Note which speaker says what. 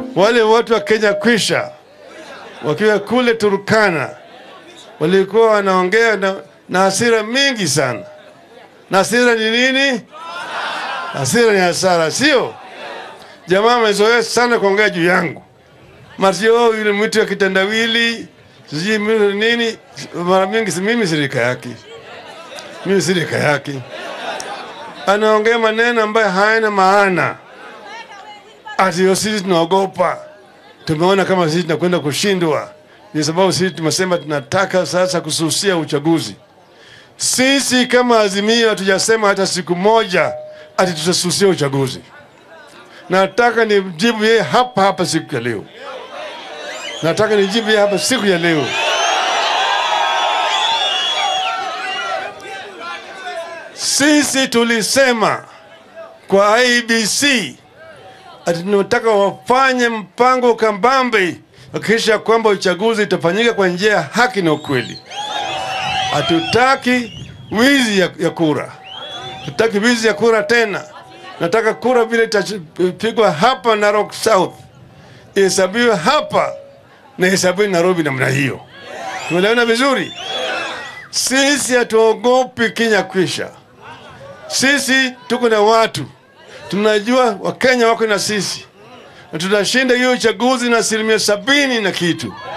Speaker 1: Wale watu wa Kenya kwisha wakiwa kule Turkana walikuwa wanaongea na, na hasira mingi sana. Na hasira ni nini? Hasira ni hasara, sio? Jamaa amezoea sana kuongea juu yangu, Mario yule mwitu wa kitendawili, sijui mimi nini. Mara mingi si mimi sirika yake, mimi sirika yake, anaongea maneno ambayo hayana maana, ati sisi tunaogopa, tumeona kama sisi tunakwenda kushindwa. Ni sababu sisi tumesema tunataka sasa kususia uchaguzi. Sisi kama Azimio hatujasema hata siku moja ati tutasusia uchaguzi. Nataka nijibu yeye hapa hapa siku ya leo, nataka nijibu yeye hapa siku ya leo. Sisi tulisema kwa IBC ati tunataka wafanye mpango kambambe kuhakikisha kwamba uchaguzi itafanyika kwa njia ya haki na ukweli. Hatutaki wizi ya, ya kura, hatutaki wizi ya kura tena. Nataka kura vile itapigwa hapa Narok South ihesabiwe hapa na ihesabiwe Nairobi namna hiyo. Tumeelewana vizuri? Sisi hatuogopi Kenya kwisha. Sisi tuko na watu, tunajua Wakenya wako na sisi, na tutashinda hiyo uchaguzi na asilimia sabini na kitu.